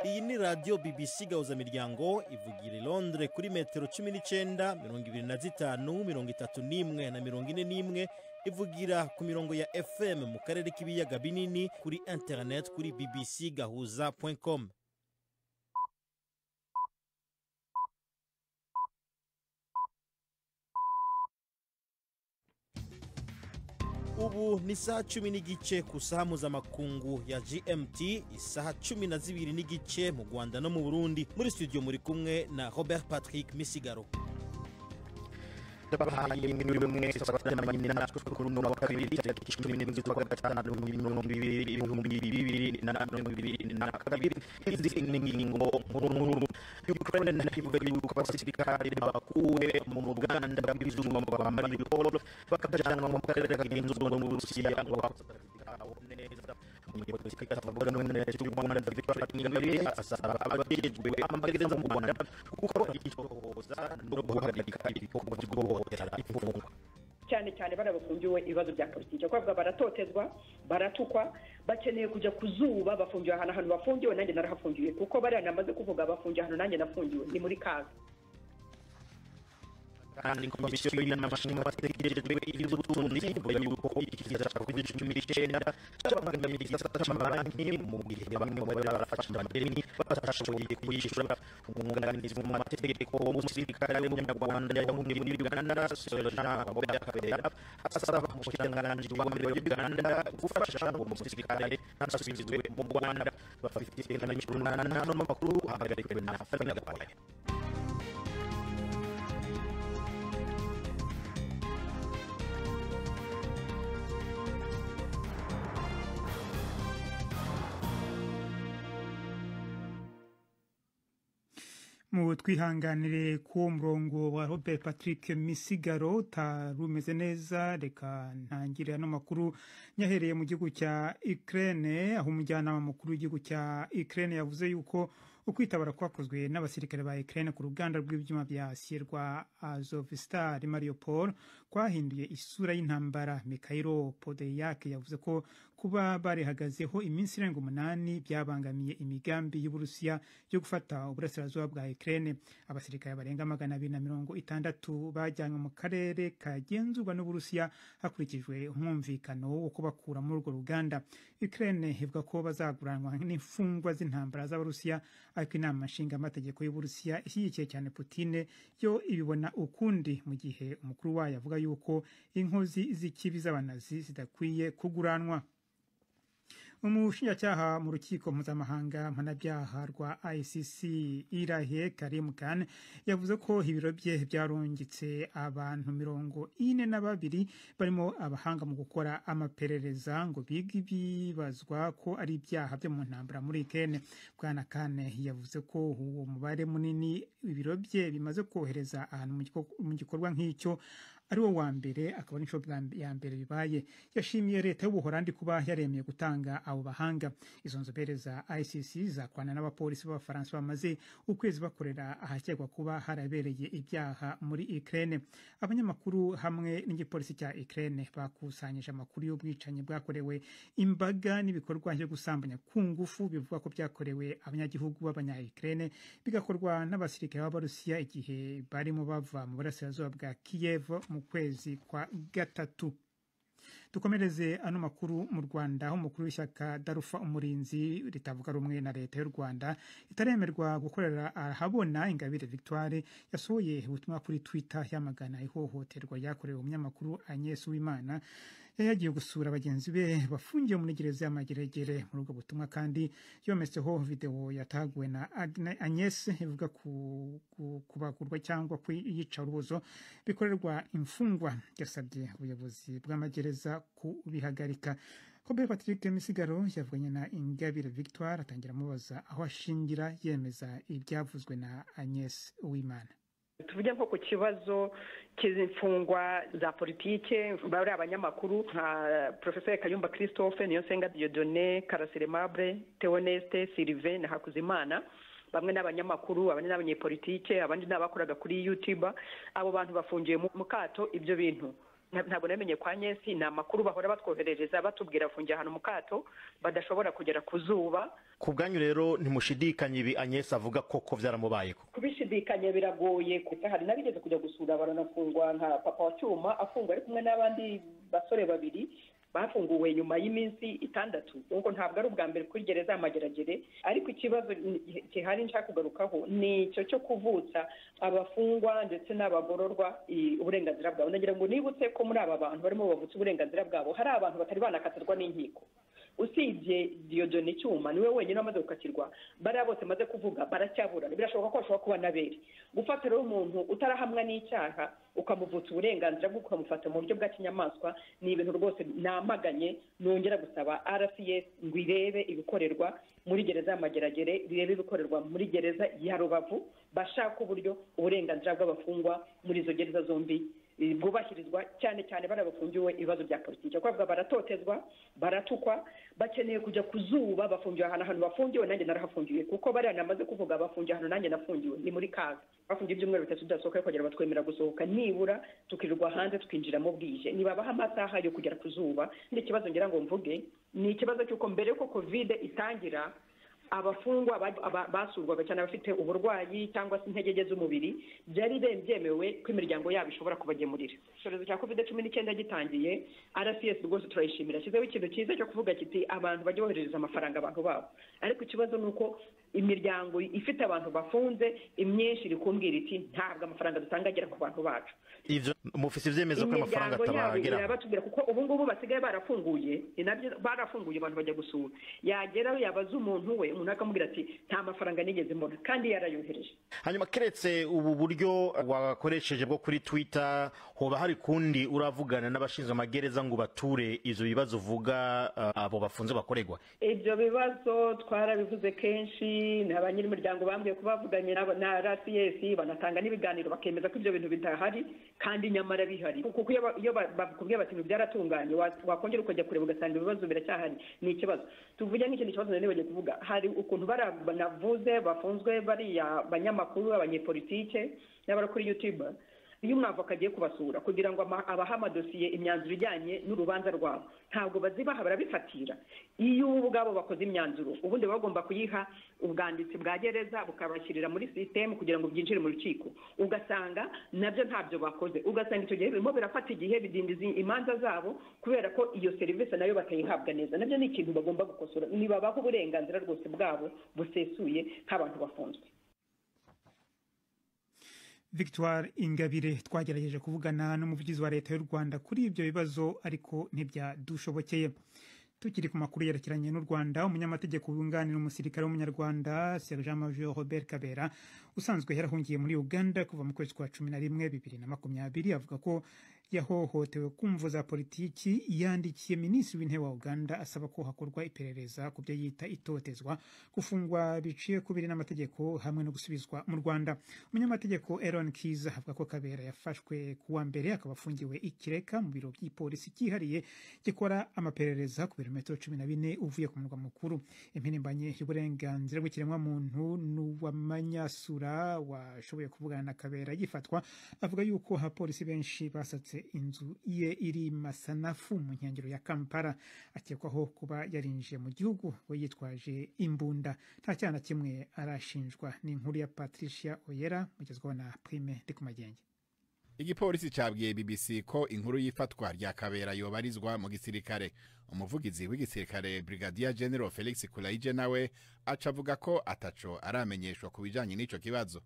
iyi ni radiyo BBC miryango ivugira i Londres kuri metero cumi n'icyenda mirongo ibiri na zitanu mirongo itatu n'imwe na mirongo ine n'imwe ivugira ku mirongo ya fm mu karere k'ibiyaga binini kuri interineti kuri bbc gahuza com ubu ni saa cumi n'igice ku saha mpuzamakungu ya gmt isaha cumi na zibiri n'igice mu rwanda no mu burundi muri studio muri kumwe na robert patrick misigaro cyane cyane barabafungiwe ibibazo bya politiki kuko baratotezwa baratukwa bakeneye kujya ku zuba bafungiwe ahantu ahantu bafungiwe nanjye narahafungiwe kuko bariya namaze kuvuga bafungiwe ahantu nanjye nafungiwe ni muri kaga kandi komisiyo y'inamashini bategereje iby'ubutunzi mbere y'uko iki kiza cya covid cumi n'icyenda cyabangamira igisata cy'amabanki mu gihe bamwe mu bari barafashe amadeni batashoboye kuyishyura umwunganizi mu mategeko w'umusirikare w'umunyarwanda yahungiye muri uganda sojean wabobya kabera asaba umushikiranganji w'amabere wa uganda gufasha uwo musirikare ntasubizwe mu rwanda bafite n'imicurunana n'amakuru ahagarikwe na fabian gakwaya mu twihanganire ku murongo wa robert patrick misigaro utarumeze neza reka ntangire ano makuru nyahereye mu gihugu cya ikirere aho umujyanama mukuru w'igihugu cya ikirere yavuze yuko ukwitabara kwakozwe n'abasirikare ba ikirere ku ruganda rw'ibyuma bya siye rwa azovistari mario paul kwahinduye isura y'intambara mikayiro podeyake yavuze ko kuba barihagazeho iminsi irenga umunani byabangamiye imigambi y'uburusiya yo gufata uburasirazuba bwa ikirere abasirikare barenga magana abiri na mirongo itandatu bajyanywe mu karere kagenzurwa n'uburusiya hakurikijwe umwumvikano wo kubakura muri urwo ruganda ikirere ivuga ko bazaguranwa n'imfungwa z'intambara z'abarusiya ariko inama nshingamategeko y'uburusiya ishyigikiye cyane putine yo ibibona ukundi mu gihe umukuru wayo avuga yuko inkozi z'ikibi z'abanazi zidakwiye kuguranwa umushinjacyaha mu rukiko mpuzamahanga mpanabyaha rwa icc irahe karim khan yavuze ko ibiro bye byarungitse abantu mirongo ine na babiri barimo abahanga mu gukora amaperereza ngo bige ibibazwa ko ari ibyaha byo mu ntambara muri kene bwana kane yavuze ko uwo mubare munini ibiro bye bimaze kohereza ahantu mu gikorwa nk'icyo ari wo wa mbere akaba n'inshuro ya mbere bibaye yashimiye leta y'ubuhorandi kuba yaremeye gutanga abo bahanga izo nzobere za icc zakorana n'abapolisi b'abafaransa bamaze ukwezi bakorera ahakekwa kuba harabereye ibyaha muri ikirere abanyamakuru hamwe n'igipolisi cya ikirere bakusanyije amakuru y'ubwicanyi bwakorewe imbaga n'ibikorwa byo gusambanya ku ngufu bivuga ko byakorewe abanyagihugu b'abanya ikirere bigakorwa n'abasirikare b'abarusiya igihe barimo bava mu burasirazuba bwa kiyevu mu kwezi kwa gatatu dukomereze ano makuru mu rwanda aho umukuru w'ishyaka darufa umurinzi ritavuga rumwe na leta y'u rwanda ritaremerwa gukorera ahabona ingabire victoire yasohoye ubutumwa kuri twitter yamagana ihohoterwa ryakorewe umunyamakuru agnes w'imana yari yagiye gusura bagenzi be bafungiwe muri gereza y'amageregere muri ubwo butumwa kandi yometseho videwo yataguwe na agnes ivuga kubagurwa cyangwa iyica urubozo bikorerwa imfungwa yasabye ubuyobozi bw'amagereza kubihagarika Robert Patrick Misigaro yavuganye na Ingabire Victoire atangira amubaza aho ashingira yemeza ibyavuzwe na Agnes Uwimana tuvuge nko ku kibazo cy'imfungwa za politike bari abanyamakuru nka porofeseri kayumba christophe niyo nsenga diodone karasiremabure teoneste sirive na hakuzimana bamwe n'abanyamakuru abandi n'abanyepolitike abandi n'abakoraga kuri yutuba abo bantu bafungiye mu kato ibyo bintu nta- ntabwo namenye kwa nyesi ni amakuru bahora batwoherereza batubwira fungira ahantu mu kato badashobora kugera ku zuba ku bwanyu rero ntimushidikanye ibi agnes avuga koko byaramubayeho kubishidikanya biragoye kuko hari n'abigeze kujya gusura baranafungwa nka papa wa cyuma afungwa ari kumwe n'abandi basore babiri bafunguwe nyuma y'iminsi itandatu nuko ntabwo ari ubwa mbere kuri gereza ya mageragere ariko ikibazo ni- gihari nshaka kugarukaho ni icyo cyo kuvutsa abafungwa ndetse n'abagororwa i- uburenganzira bwabo ndagira ngo nibutse ko muri aba bantu barimo bavutse uburenganzira bwabo hari abantu batari banakatirwa n'inkiko usibye diyodoni cyuma niwe wenyine wamaze gukatirwa bariya bose maze kuvuga baracyaburana birashoboka ko hashobora kuba n'abere gufata rero umuntu utarahamwa n'icyaha ukamuvutsa uburenganzira bwo ukamufata mu buryo bwa kinyamaswa ni ibintu rwose namaganye nongera gusaba rcs ngo irebe ibikorerwa muri gereza y'amageragere birebe ibikorerwa muri gereza ya rubavu bashaka uburyo uburenganzira bw'abafungwa muri izo gereza zombi eh, bwubahirizwa cyane cyane bariya bafungiwe ibibazo bya politiki kuvuga baratotezwa baratukwa bakeneye kujya ku zuba bafungiwe ahantu ahantu bafungiwe nanjye narahafungiwe kuko bariya namaze kuvuga bafungiye ahantu nanjye nafungiwe ni muri kaga bafungiye ibyumweru bitatu tudasohoka ariko kugira batwemerera gusohoka nibura tukirirwa hanze tukinjiramo bwije nibabaha amasaha yo kugera ku zuba n'ikibazo ngira ngo mvuge ni ikibazo cy'uko mbere yuko kovide itangira abafungwa ba- aba- basurwaga cyane abafite uburwayi cyangwa se intege nke z'umubiri byari be- byemewe ko imiryango yabo ishobora kubagemurira icyorezo cya covid cumi n'icyenda gitangiye rcs rwose turayishimira ashyizeho ikintu cyiza cyo kuvuga kiti abantu bajya boherereza amafaranga abantu babo ariko ikibazo ni uko imiryango ifite abantu bafunze imyinshi iri kumbwira iti ntabwo amafaranga dutanga agera ku bantu bacu ivyo mufise ivyemeza ko ayo mafaranga imiryango yabo atabageraho irabatubwira kuko ubu ngubu basigaye barafunguye ni nabyo barafunguye abantu bajya gusura yagerayo yabaza umuntu we umuntu akamubwira ati nta mafaranga nigeze mbona kandi yarayohereje hanyuma keretse ubu buryo wakoresheje bwo kuri twitter hoba hari kundi uravugana n'abashinzwe amagereza ngo bature ivyo bibazo uvuga eh, abo bafunze bakoregwa ibyo bibazo twarabivuze kenshi na ba nyir'imiryango bambwiye ko bavuganye na na rcs banatanga n'ibiganiro bakemeza ko ibyo bintu bidahari kandi nyamara bihari kuko iyo ba- iyo ba- bakubwiye bati ngo byaratunganye wa- wakongera ukajya kureba ugasanga ibibazo biracyahari ni ikibazo tuvuge n'ikindi kibazo nari nibonye kuvuga hari ukuntu bariya banavuze bafunzwe bariya banyamakuru abanyepolitike n'abari kuri youtube iyo umwavoka agiye kubasura kugira ngo ama- abahe amadosiye imyanzuro ijyanye n'urubanza rwabo ntabwo bazibaha barabifatira iyo bo ubwabo bakoze imyanzuro ubundi baba bagomba kuyiha ubwanditsi bwa gereza bukabashyirira muri sisitemu kugira ngo byinjire mu rukiko ugasanga nabyo ntabyo bakoze ugasanga icyo gihe birimo birafata igihe bidindiza imanza zabo kubera ko iyo serivisi nayo batayihabwa neza nabyo ni ikintu bagomba gukosora ntibabaha uburenganzira rwose bwabo busesuye nk'abantu bafunzwe victoire ingabire twagerageje kuvugana n'umuvugizi wa leta y'u rwanda kuri ibyo bibazo ariko ntibyadushobokeye tukiri ku makuru yerekeranye n'u rwanda umunyamategeko wunganira umusirikare w'umunyarwanda sergent major robert kabera usanzwe yarahungiye muri uganda kuva mu kwezi kwa cumi na rimwe bibiri na makumyabiri avuga ko yahohotewe ku mvu za politiki yandikiye minisitiri w'intebe wa uganda asaba ko hakorwa iperereza ku byo yita itotezwa gufungwa biciye ku biri n'amategeko hamwe no gusubizwa mu rwanda umunyamategeko Aaron kiza avuga ko kabera yafashwe ku wa mbere akaba afungiwe ikireka mu biro by'ipolisi cyihariye gikora amaperereza ku birometero cumi na bine uvuye ku murwa mukuru impirimbanyi y'uburenganzira bw'ikiremwamuntu n'uwamanyasura washoboye kuvugana na kabera yifatwa avuga yuko abapolisi benshi basatse inzu ye iri masanafu mu nkengero ya kampala akekwaho kuba yarinjiye mu gihugu we yitwaje imbunda nta cyaha na kimwe arashinjwa ni inkuru ya patricia oyera mugezwaho na prime ndi ku magenge igipolisi cyabwiye bbc ko inkuru y'ifatwa rya kabera yobarizwa mu gisirikare umuvugizi w'igisirikare brigadier general felix kurayije nawe aca avuga ko ataco aramenyeshwa ku bijanye n'ico kibazo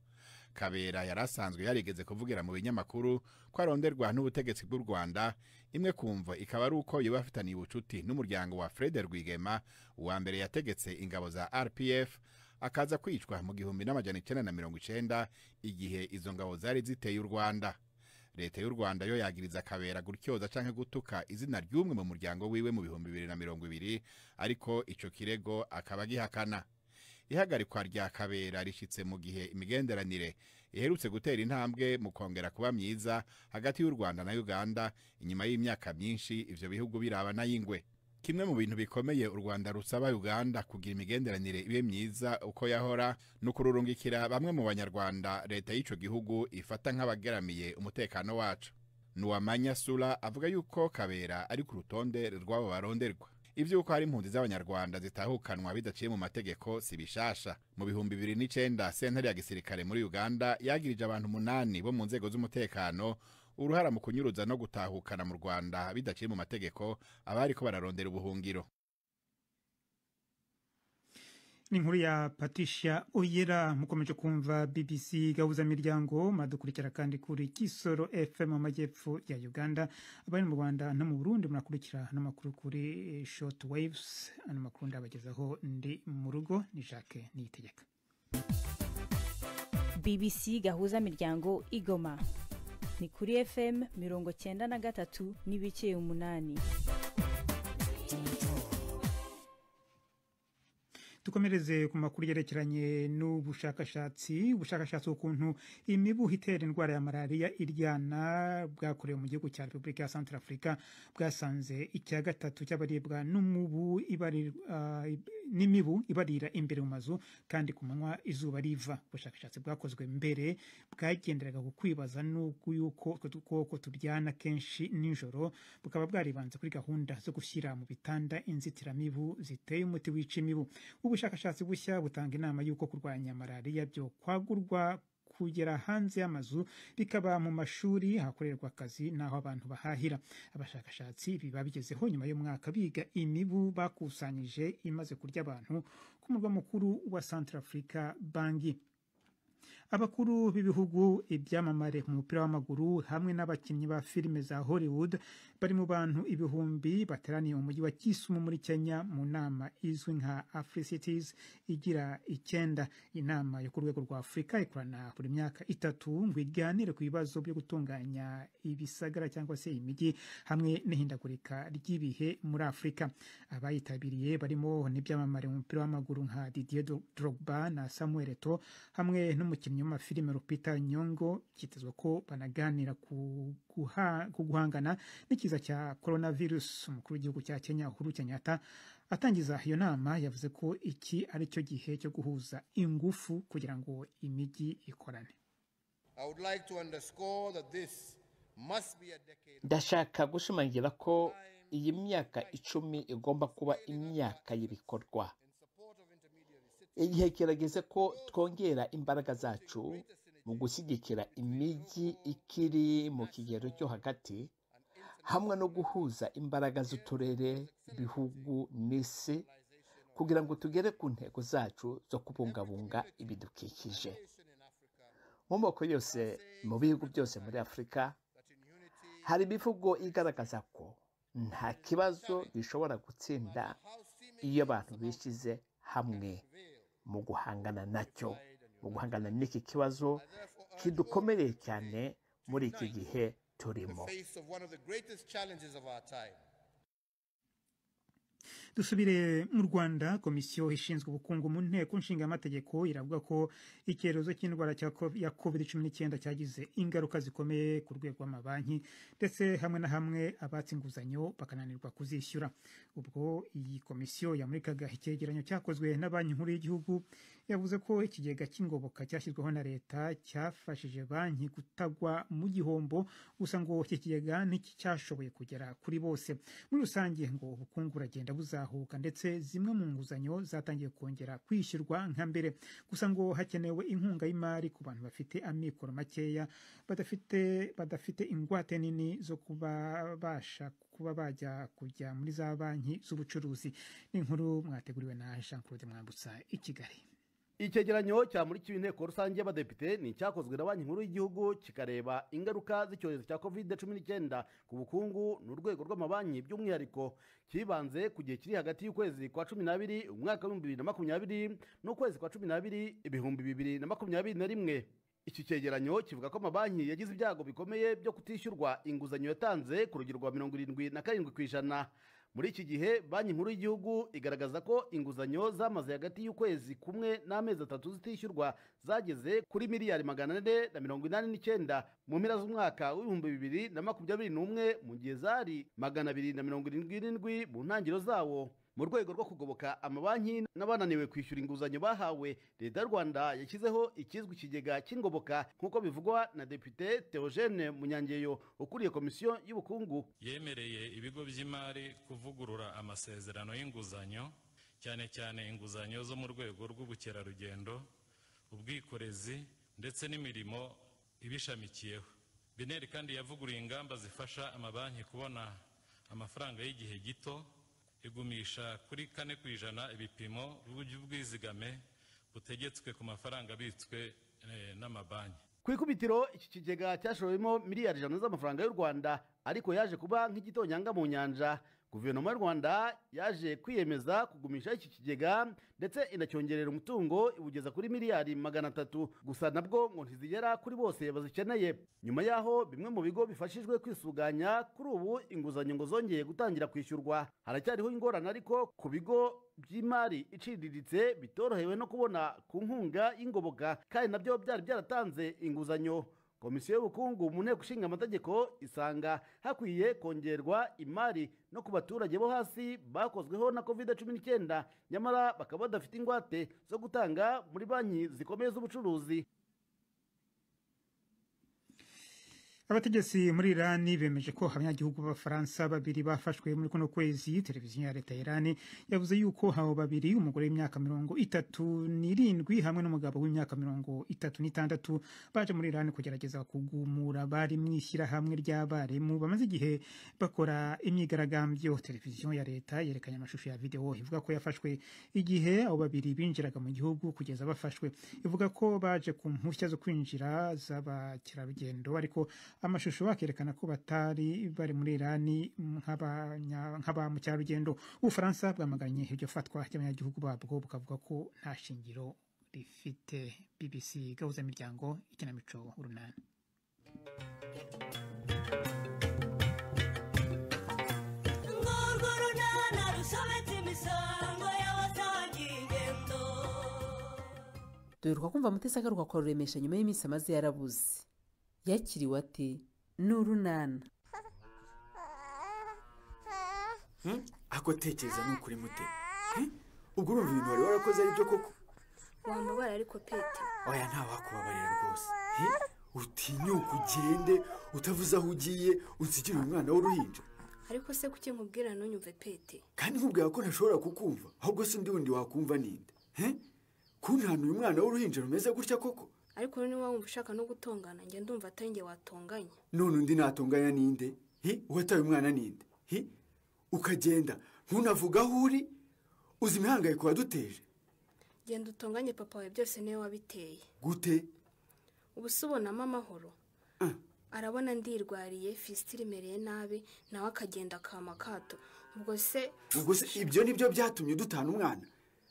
kabera yari asanzwe yarigeze kuvugira mu binyamakuru ko aronderwa n'ubutegetsi bw'u rwanda imwe kumva ikaba ari uko yoba afitaniye ubucuti n'umuryango wa fred rwigema uwa mbere yategetse ingabo za rpf akaza kwicwa mu gihumbi n'amajana icyenda na mirongo icenda igihe izo ngabo zari ziteye u rwanda leta y'u rwanda yo yagiriza kabera gutyoza canke gutuka izina ry'umwe mu muryango wiwe mu bihumbi bibiri na mirongo ibiri ariko ico kirego akaba agihakana ihagarikwa rya kabera rishitse mu gihe imigenderanire iherutse gutera intambwe mu kongera kuba myiza hagati y'u rwanda na uganda inyuma y'imyaka myinshi ivyo bihugu birabana y'ingwe kimwe mu bintu bikomeye u rwanda rusaba uganda kugira imigenderanire ibe myiza uko yahora ni ukururungikira bamwe mu banyarwanda leta y'ico gihugu ifata nk'abageramiye umutekano wacu nuwamanya sura avuga yuko kabera ari ku rutonde rw'abo baronderwa iby'uko hari impunzi z'abanyarwanda zitahukanwa bidaciye mu mategeko si bishasha mu bihumbi bibiri n'icyenda sentare ya gisirikare muri uganda yagirije abantu umunani bo mu nzego z'umutekano uruhara mu kunyuruza no gutahukana mu rwanda bidaciye mu mategeko abari ko bararondera ubuhungiro ni inkuru ya patricia oyera mukomeje kumva bbc gahuza miryango muradukurikira kandi kuri kisoro fm mu majyepfo ya uganda abari mu rwanda no mu burundi murakurikira n'amakuru kuri short waves ano makuru ndabagezaho ndi mu rugo ni jacques niyitegeka bbc gahuza miryango igoma ni kuri fm mirongo cyenda na gatatu n'ibice umunani dukomereze ku makuru yerekeranye n'ubushakashatsi ubushakashatsi ukuntu imibu itera indwara ya malariya iryana bwakorewe mu gihugu cya repubulika ya centre afurika bwasanze icya gatatu cy'abaribwa n'umubu ibari- ah, ib- n'imibu ibarira imbere mu mazu kandi ku manywa izuba riva ubushakashatsi bwakozwe mbere bwagenderaga ku kwibaza n'ubwo yuko utwo dukoko turyana kenshi nijoro bukaba bwaribanze kuri gahunda zo gushyira mu bitanda inzitiramibu ziteye umuti wica imibu ubushakashatsi bushya butanga inama y'uko kurwanya malariya byo kwagurwa kugera hanze y'amazu bikaba mu mashuri hakorerwa akazi n'aho abantu bahahira abashakashatsi biba bigezeho nyuma y'umwaka biga imibu bakusanyije imaze kurya abantu ku murwa mukuru wa Centrafrica bangi abakuru b'ibihugu ibyamamare mu mupira w'amaguru hamwe n'abakinnyi ba filime za hollywood bari mu bantu ibihumbi bateraniye mu mujyi wa kisumu muri kenya mu nama izwi nka africities igira icyenda inama yo ku rwego rwa afurika ikorana buri myaka itatu ngo iganire ku bibazo byo gutunganya ibisagara cyangwa se imijyi hamwe n'ihindagurika ry'ibihe muri afurika abayitabiriye barimo n'ibyamamare mu mupira w'amaguru nka didier Dro- drogba na samuel eto hamwe n'umukinnyi w'amafilime rupita nyongo byitezwe ko banaganira ku guha- ku guhangana n'ikiza cya coronavirus umukuru w'igihugu cya kenya uhuru kenyatta atangiza iyo nama yavuze ko iki ari cyo gihe cyo guhuza ingufu kugira ngo imijyi ikorane I would like to underscore that this must be a decade ndashaka gushimangira ko iyi myaka icumi igomba kuba imyaka y'ibikorwa in support of intermediaries, igihe kirageze ko twongera imbaraga zacu mu gushyigikira imijyi ikiri mu kigero cyo hagati hamwe no guhuza imbaraga z'uturere ibihugu n'isi kugira ngo tugere ku ntego zacu zo kubungabunga ibidukikije mu moko yose mu bihugu byose muri afurika hari imivugo igaragaza ko nta kibazo gishobora gutsinda iyo abantu bishyize hamwe mu guhangana nacyo mu guhangana n'iki kibazo kidukomereye cyane muri iki gihe the turimo face of one of the greatest challenges of our time. dusubire mu rwanda komisiyo ishinzwe ubukungu mu nteko nshinga amategeko iravuga ko icyorezo cy'indwara cya co- ya covid cumi n'icyenda cyagize ingaruka zikomeye ku rwego rw'amabanki ndetse hamwe na hamwe abatse inguzanyo bakananirwa kuzishyura ubwo iyi komisiyo yamurikaga icyegeranyo cyakozwe na banki nkuru y'igihugu yavuze ko ikigega cy'ingoboka cyashyizweho na leta cyafashije banki gutagwa mu gihombo gusa ngo iki kigega nticyashoboye kugera kuri bose muri rusange ngo ubukungu buragenda buzahuka ndetse zimwe mu nguzanyo zatangiye kongera kwishyurwa nka mbere gusa ngo hakenewe inkunga y'imari ku bantu bafite amikoro makeya badafite badafite ingwate nini zo kuba basha kuba bajya kujya muri za banki z'ubucuruzi ni inkuru mwateguriwe na jean claude mwambutsa i kigali icyegeranyo cyamurikiwe inteko rusange y'abadepite ni icyakozwe na banki nkuru y'igihugu kikareba ingaruka z'icyorezo cya covid cumi n'icyenda ku bukungu n'urwego rw'amabanki by'umwihariko kibanze ku gihe kiri hagati y'ukwezi kwa cumi n'abiri umwaka w'ibihumbi bibiri na makumyabiri n'ukwezi kwa cumi n'abiri ibihumbi bibiri na makumyabiri na rimwe iki cyegeranyo kivuga ko amabanki yagize ibyago bikomeye byo kutishyurwa inguzanyo yatanze ku rugero rwa mirongo irindwi na karindwi ku ijana muri iki gihe banki nkuru y'igihugu igaragaza ko inguzanyo zamaze hagati y'ukwezi kumwe n'amezi atatu zitishyurwa zageze kuri miliyari magana ane na mirongo inani n'icyenda mu mpera z'umwaka w'ibihumbi bibiri na makumyabiri n'umwe mu gihe zari magana abiri na mirongo irindwi n'irindwi mu ntangiriro zawo mu rwego rwo kugoboka amabanki n'abananiwe kwishyura inguzanyo bahawe leta y'u rwanda yashyizeho ikizwi ikigega cy'ingoboka nk'uko bivugwa na depite theogene munyangeyo ukuriye komisiyo y'ubukungu yemereye ibigo by'imari kuvugurura amasezerano y'inguzanyo cyane cyane inguzanyo zo mu rwego rw'ubukerarugendo ubwikorezi ndetse n'imirimo ibishamikiyeho bineri kandi yavuguruye ingamba zifasha amabanki kubona amafaranga y'igihe gito igumisha kuri kane ku ijana ibipimo by'ubwizigame butegetswe ku mafaranga abitswe eh, n'amabanki ku ikubitiro iki kigega cyashorewemo miliyari ijana z'amafaranga y'u rwanda ariko yaje kuba nk'igitonyanga mu nyanja guverinoma y'u rwanda yaje kwiyemeza kugumisha iki kigega ndetse inacyongerera umutungo iwugeza kuri miliyari magana atatu gusa nabwo ngo ntizigera kuri bose bazikeneye nyuma y'aho bimwe mu bigo bifashijwe kwisuganya kuri ubu inguzanyo ngo zongeye gutangira kwishyurwa haracyariho ingorane ariko ku bigo by'imari iciriritse bitorohewe no kubona ku nkunga y'ingoboka kandi nabyo byari byaratanze inguzanyo komisiyo y'ubukungu mu nteko ishinga amategeko isanga hakwiye kongerwa imari no ku baturage bo hasi bakozweho na covid cumi n'icyenda nyamara bakaba badafite ingwate zo gutanga muri banki zikomeye z'ubucuruzi abategetsi muri irani bemeje ko abanyagihugu b'abafaransa babiri bafashwe muri kuno kwezi televiziyo ya leta ya irani yavuze yuko abo babiri umugore w'imyaka mirongo itatu n'irindwi hamwe n'umugabo w'imyaka mirongo itatu n'itandatu baje muri irani kugerageza kugumura abari mu ishyirahamwe ry'abarimu bamaze igihe bakora imyigaragambyo televiziyo ya leta yerekanye amashusho ya videwo ivuga ko yafashwe igihe abo babiri binjiraga mu gihugu kugeza bafashwe ivuga ko baje ku mpushya zo kwinjira z'abakerarugendo ariko amashusho bakerekana ko batari bari muri irani nk'abanya- nk'aba mukerarugendo ubufaransa bwamaganye iryo fatwa ry'abanyagihugu babwo bukavuga ko nta shingiro rifite bbc gahuza imiryango ikinamico urunani duheruka kumva mutesi agaruka kururemesha nyuma y'iminsi amaze yarabuze yakiriwe ati ni urunana ako tekereza ni ukuri mute Eh? ubwo urumva ibintu wari warakoze ari byo koko wambabara ariko pete oya ntawakubabarira rwose Eh? utinyuka ugende utavuze aho ugiye unsigire umwana w'uruhinja ariko se kuki nkubwira ntunyumve pete kandi nkubwira ko ntashobora kukumva ahubwo se undi wundi wakumva ninde Eh? kuntana uyu mwana w'uruhinja rumeze gutya koko ariko niba wumva ushaka no gutongana njye ndumva atari njye watonganya none undi natunganya ninde hi uwataye umwana ninde hi ukagenda ntunavuga aho uri uzi imihangayiko waduteje genda utonganye papa wawe byose niwe wabiteye gute ubu se ubonamo amahoro arabona ndirwariye fisitiri imereye nabi nawe akagenda akama akato ubwo se ubwo se ibyo ni byo byatumye dutana umwana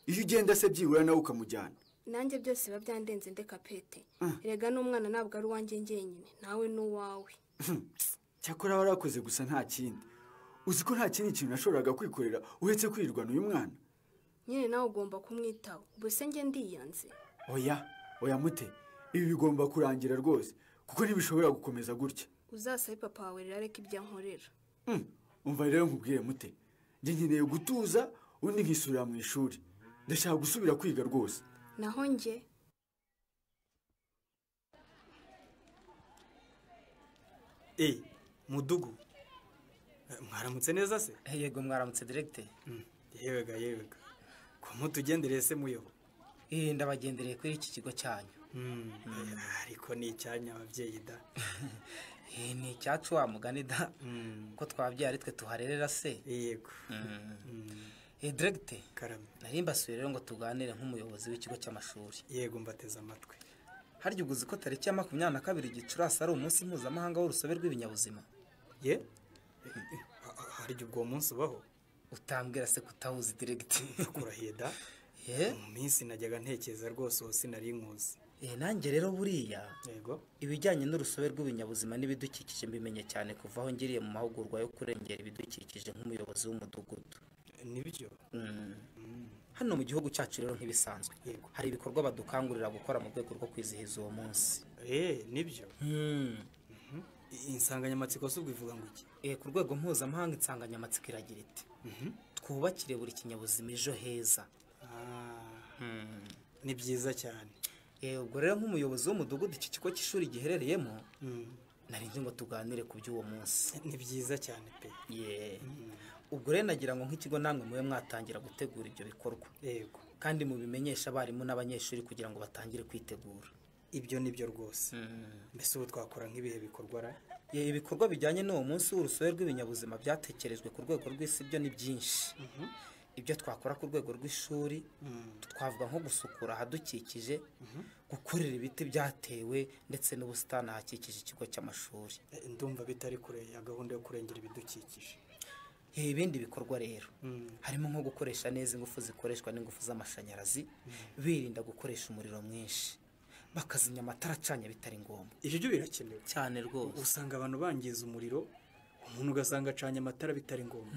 iyo ugenda se byibura nawe ukamujyana nanjye byose biba byandenze ndeka pete Ah. rega n'umwana ntabwo ari uwanjye njyenyine nawe n'uwawe cyakora warakoze gusa nta kindi uzi ko nta kindi kintu nashoboraga kwikorera uretse kwirwana uyu mwana nyine nawe ugomba kumwitaho ubu se njye ndiyanze oya oya mute ibi bigomba kurangira rwose kuko ntibishobora gukomeza gutya uzasabe papa wawe rero areke ibyo ankorera Hmm, umva rero nkubwire mute njye nkeneye gutuza undi nkisubira mu ishuri ndashaka gusubira kwiga rwose naho njye Eh, mudugu Eh, mwaramutse neza se yego mwaramutse diregite yewega yewega ko mutugendereye se muyobo eh ndabagendereye kuri iki kigo cyanyu Mm, eh, ariko ni icyanya ababyeyi da Eh, ni icyacu wa mugani da ko twabyara ari twe tuharerera se yego diregite karame nari mbasuye rero ngo tuganire nk'umuyobozi w'ikigo cy'amashuri yego mbateze amatwi harya uguzi ko tariki ya makumyabiri na kabiri gicurasi ari umunsi mpuzamahanga w'urusobe rw'ibinyabuzima ye harya ubwo munsi ubaho utambwira se kutawuzi diregite ndakurahiye da mu minsi najyaga ntekereza rwose uwo sinari nkuzi Eh, nanjye rero buriya ibijyanye n'urusobe rw'ibinyabuzima n'ibidukikije mbimenye cyane kuva aho ngiriye mu mahugurwa yo kurengera ibidukikije nk'umuyobozi w'umudugudu nibyo Mm. hano mu gihugu cyacu rero ntibisanzwe hari ibikorwa badukangurira gukora mu rwego rwo kwizihiza uwo munsi eh nibyo Mm. insanganyamatsiko si ubwo ivuga ngo iki Eh, ku rwego mpuzamahanga insanganyamatsiko iragira iti twubakire buri kinyabuzima ejo heza ni byiza cyane Eh, ubwo rero nk'umuyobozi w'umudugudu iki kigo cy'ishuri giherereyemo narinzi ngo tuganire ku by'uwo munsi ni byiza cyane pe ye ubwo rero nagira ngo nk'ikigo namwe mube mwatangira gutegura ibyo bikorwa yego kandi mubimenyeshe abarimu n'abanyeshuri kugira ngo batangire kwitegura ibyo ni byo rwose mbese ubu twakora nk'ibihe bikorwa ra Ye, ibikorwa bijyanye n'uwo munsi w'urusobe rw'ibinyabuzima byatekerejwe ku rwego rw'isi byo ni byinshi ibyo twakora ku rwego rw'ishuri twavuga nko gusukura ahadukikije gukorera ibiti byatewe ndetse n'ubusitani ahakikije ikigo cy'amashuri Eh, ndumva bitari kure ya gahunda yo kurengera ibidukikije Eh, ibindi bikorwa rero harimo nko gukoresha neza ingufu zikoreshwa n'ingufu z'amashanyarazi birinda gukoresha umuriro mwinshi bakazimya amatara acanye bitari ngombwa ibyo byo birakenewe cyane rwose usanga abantu bangiza umuriro umuntu ugasanga acanye amatara bitari ngombwa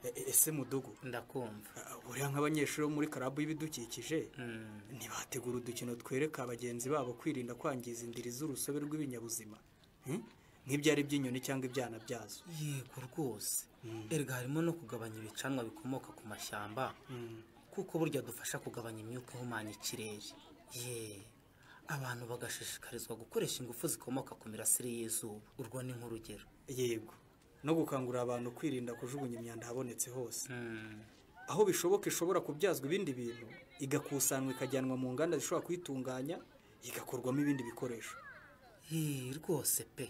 E- e- ese mudugu ndakumva buriya nk'abanyeshuri bo muri karabu y'ibidukikije ntibategura udukino twereka bagenzi babo kwirinda kwangiza indiri z'urusobe rw'ibinyabuzima Hmm? nk'ibyari by'inyoni cyangwa ibyana byazo yego rwose erega harimo no kugabanya ibicanwa bikomoka ku mashyamba kuko burya dufasha kugabanya imyuka ihumanya ikirere ye abantu bagashishikarizwa gukoresha ingufu zikomoka ku mirasire y'izuba urwo ni nk'urugero yego no gukangurira abantu kwirinda kujugunya imyanda ahabonetse hose aho bishoboka ishobora kubyazwa ibindi bintu igakusanywa ikajyanwa mu nganda zishobora kuyitunganya igakorwamo ibindi bikoresho Hii, rwose pe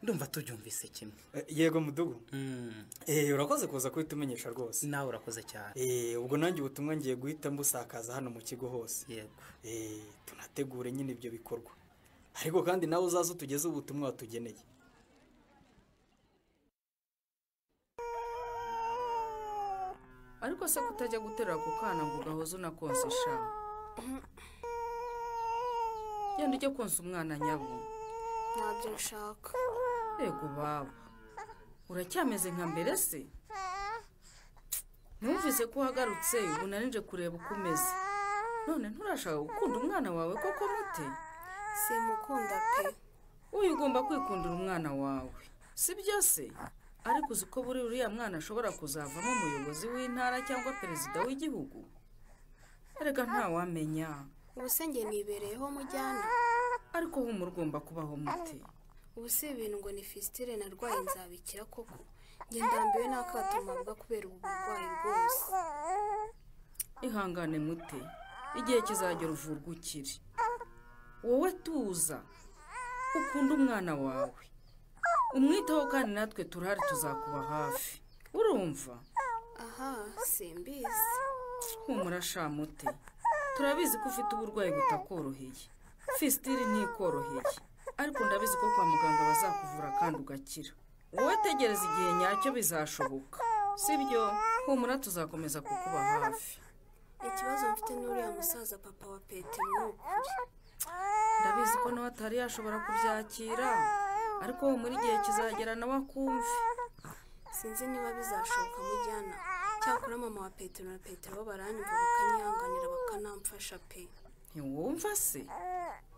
ndumva tubyumvise kimwe Eh, yego mudugu Eh, urakoze kuza kuhita umenyesha rwose nawe urakoze cyane Eh, ubwo nanjye ubutumwa ngiye guhita mbusakaza hano mu kigo hose yego tunategure nyine ibyo bikorwa ariko kandi nawe uzaze utugeze ubutumwa watugeneye ariko se kutajya guterura ako kana ngo gahoze unakonsa sha genda ujye konsa umwana nyabo ntabyo nshaka yego baba uracyameze nka mbere se numvise ko uhagarutse ubu narinje kureba uko umeze none nturashaka gukunda umwana wawe koko mute simukunda pe uyu ugomba kwikundira umwana wawe si byo se ariko uzi ko buri uriya mwana ashobora kuzavamo umuyobozi w'intara cyangwa perezida w'igihugu erega ntawamenya ubusenge nibereyeho mujyana ariko we umurugomba kubaho mute ubu si ibintu ngo ni fisitire narwaye nzabikira koko njye ndambiwe n'akato mpabwa kubera ubu burwayi bwose ihangane mute igihe kizagera uvurwa ukiri wowe tuza ukunda umwana wawe umwitaho kandi natwe turahari tuzakuba hafi urumva aha simbizi humura sha mute turabizi ko ufite uburwayi butakoroheye fisitiri ntikoroheye ariko ndabizi ko kwa muganga bazakuvura kandi ugakira wowe tegereza igihe nyacyo bizashoboka sibyo humura tuzakomeza kukuba hafi ikibazo mfite n'uriya musaza papa wa petero ni ukuri ndabizi ko nawe atari yashobora kubyakira ariko wo muri gihe kizagera nawe akumve sinzi niba bizashoboka mujyana cyakora mama wa petero na petero bo baranyumva bakanyihanganira bakanamfasha pe ntiwumva se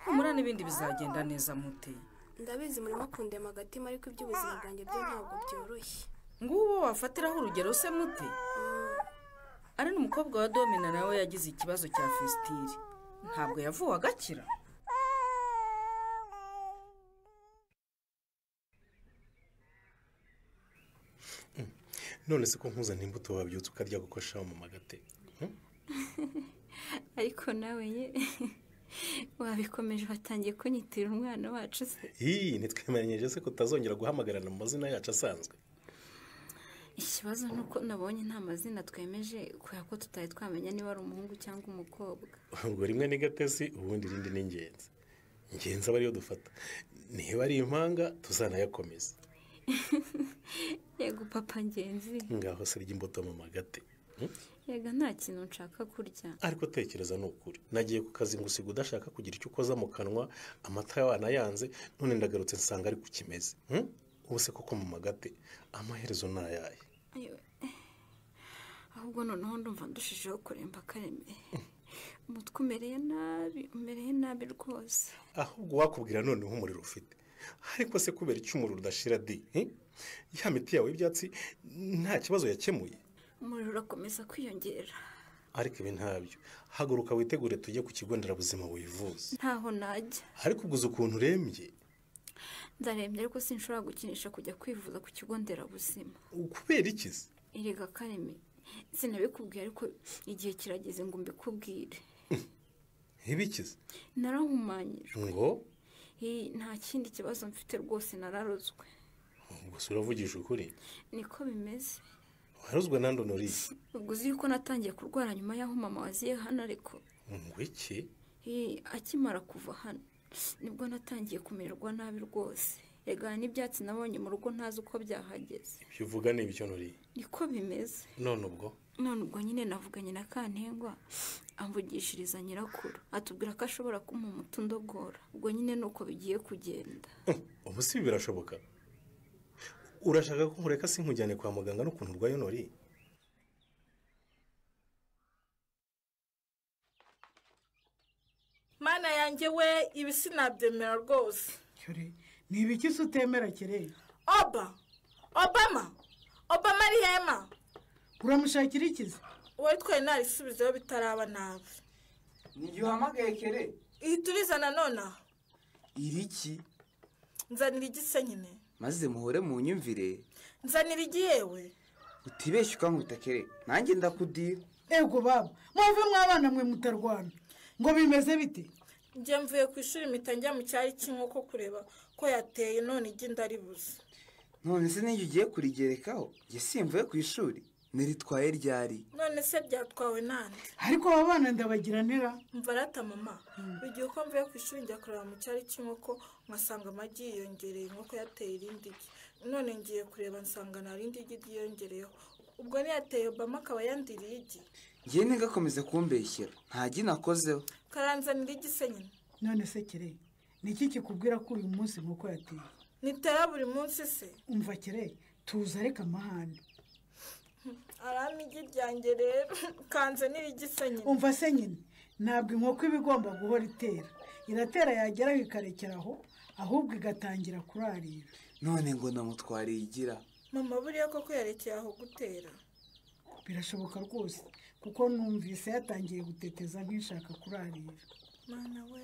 humura n'ibindi bizagenda neza mute ndabizi murimo kundema agatima ariko iby'ubuzima bwanjye byo ntabwo byoroshye ngubu wafatiraho urugero se mute ari n'umukobwa wa domina nawe yagize ikibazo cya fesitiri ntabwo yavuwe agakira none se ko nkuzana imbuto wabyutse ukarya kuko shaho mu magate ariko nawe ye wabikomeje watangiye kunyitira umwana wacu se iyi ntitwemeranyije se ko utazongera guhamagarana mu mazina yacu asanzwe ikibazo ni uko nabonye nta mazina twemeje kubera ko tutari twamenya niba ari umuhungu cyangwa umukobwa ubwo rimwe ni gatesi ubundi irindi ni ingenzi ingenzi aba ariyo dufata niba ari impanga tuzanayakomeza yego papa ngenzi ngaho sirya imbuto mu magate yego nta kintu nshaka kurya ariko tekereza ni ukuri nagiye ku kazi ngo usiga udashaka kugira icyo ukoza mu kanwa amata wanayanze none ndagarutse nsanga ari ku kimeze Hmm? ubu se koko mu magate amaherezo ni ayahe Ayo, eh, ahubwo noneho ndumva ndushijeho kuremba akareme umutwe umereye nabi umereye nabi rwose ahubwo wakubwira noneho umuriro ufite ariko se kubera icyo umuriro udashira di eh? ya miti yawe y'ibyatsi nta kibazo yakemuye umuriro urakomeza kwiyongera ariko ibi ntabyo haguruka witegure tujye ku kigo nderabuzima wivuze ntaho najya ariko ubwo uzi ukuntu urembye ndarembye ariko sinshobora gukinisha kujya kwivuza ku kigo nderabuzima kubera iki se erega kareme sinabikubwiye ariko igihe kirageze ngo mbikubwire ibiki se narahumanyije ngo Hi, nta kindi kibazo mfite rwose nararozwe gusa uravugisha ukuri niko bimeze waruzwe nandi unuriye ubwo uzi yuko natangiye kurwara nyuma y'aho mama waziye hano ariko ngo iki Hi, akimara kuva hano nibwo natangiye kumererwa nabi rwose rega hari n'ibyatsi nabonye mu rugo ntazi uko byahageze ibyo uvuga ni ibyo nuriye niko bimeze none ubwo none ubwo nyine navuganye na kantengwa amvugishiriza nyirakuru atubwira ko ashobora kumpa umuti undogora ubwo nyine ni uko bigiye kugenda ubu si ibi birashoboka urashaka ko nkureka si nkujyane kwa muganga n'ukuntu urwaye noriye mana yanjye we ibi sinabyemera rwose ni ibiki se utemera kirere oba obama obama ari hema uramushakira ikizi wowe twe narisubizeho bitaraba nabi n'igihe uhamagaye kere ihita urizana nonaha iriki nzanira igise nyine maze muhore mu nyumvire nzanira igiyewe utibeshye ukankubita kere nanjye ndakudira ego baba mwave mwabana mwe mutarwana ngo bimeze bite njye mvuye ku ishuri mpita njya mu cyari cy'inkoko kureba ko yateye none igi ndaribuze none se n'iyo ugiye kurigerekaho njye simvuye ku ishuri niritwaye ryari none se byatwawe nande ariko aba bana ndabagira ntera mva arata mama igihe uko mvuye ku ishuri njya kureba mu cyari cy'inkoko nkasanga amagi yiyongereye inkoko yateye irindi gi none ngiye kureba nsanga nta rindi gi ryiyongereyeho ubwo niyateye obama akaba yandiriye igi ngewe ntigakomeze kumbeshyera nta gi nakozeho karanzanira igise nyine none se kire ni iki kikubwira ko uyu munsi nk'uko yateye nitera buri munsi se umva kire tuza areka amahane arama igi ryanjye rero kanze n'irigise nyine umva se nyine ntabwo inkoko iba igomba guhora itera iratera yageraho ikarekeraho ahubwo igatangira kurarira none ngo namutwariye igira mama buriya koko yarekeye aho gutera birashoboka rwose kuko numvise yatangiye guteteza nk'ishaka kurarira mwana we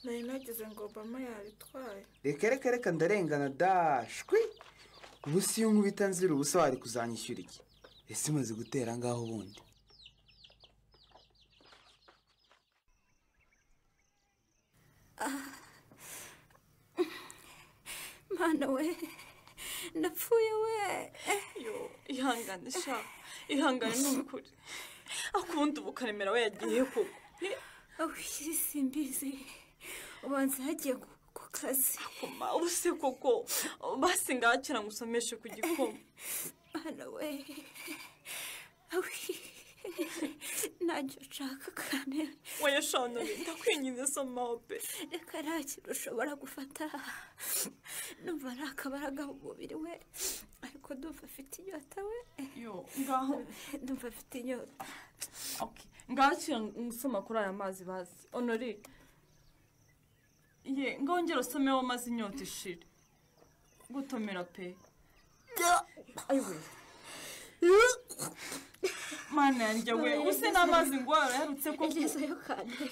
nari nageze ngo obama yaritwaye reka reka reka ndarengana dashwi ubu si iyo nkubita nzira ubusa wari kuzanyishyura iki ese umaze gutera ngaho ubundi mwana we ndapfuye we yo ihangane sha ihangane ni ukuri akubundi ubu karemera we yagiye koko awishyira simbizi ubanza hagiye ku kazi koma ubu se koko basi ngakira ngusomeshe ku gikoma mwana we awi ntacyo nshaka kandi wowe shana ndakwinginze soma ope reka nta kintu ushobora gufata numva ari akabaraga mu mubiri we ariko ndumva afite inyota we yo ngaho ndumva afite inyota ngakira ngusoma kuri aya mazi bazi onori ye ngaho ngera usomeho maze inyota ishira gutomera pe ayiwe mana yanjye we ubuse n'amazi ngo warayarutse ko ngezeyo kandi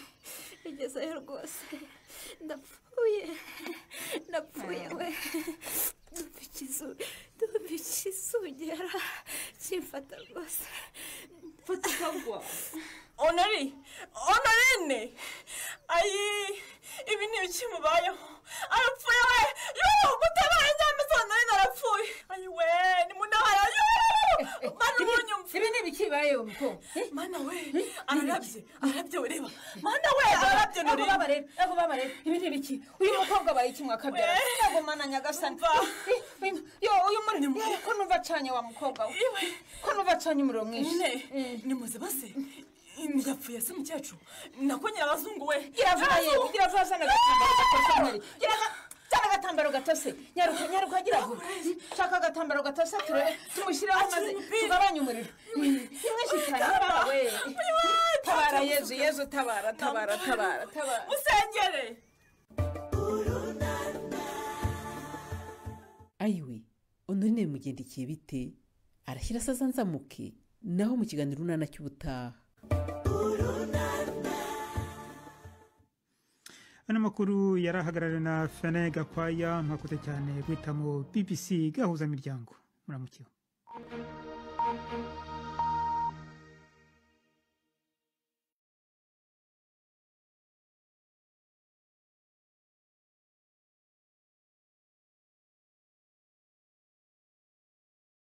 ngezeyo rwose ndapfuye ndapfuye we ndumva ikizungera kimfata rwose fata ukagwa onori onorine ayi ibi ni ibikimubayeho arapfuye we yoo mutabare nyameza onorine arapfuye ayi we ni munahara yoo mana ubunyumva ibi ni ibikibayeho mukobwa mana we ararabye ararabye ureba mana we ararabye nureba ego babare ibi ni ibiki uyu mukobwa abaye ikimwa akabyara ego mana nyagasani yo uyu murimo ko nuva acanye wa mukobwa we ko nuva acanye umuriro mwinshi ni muzibase yapfuye se mukecuru nako nyirabazungu we iravuga ye iravuga zana agatambaro gatose mpari zana agatambaro gatose nyaruka nyaruka gira vuba shaka agatambaro gatose turebe tumushyiraho maze tugabanye umuriro ni mwinshi cyane baba we tabara yezu yezu tabara tabara tabara tabara musengere adeline bimugendekeye bite arashyira asaza nzamuke naho mu kiganiro urunana cy'ubutaha ano makuru yarahagarariwe na fene gakwaya mwakoze cyane guhitamo bbc gahuzamiryango muramukiwe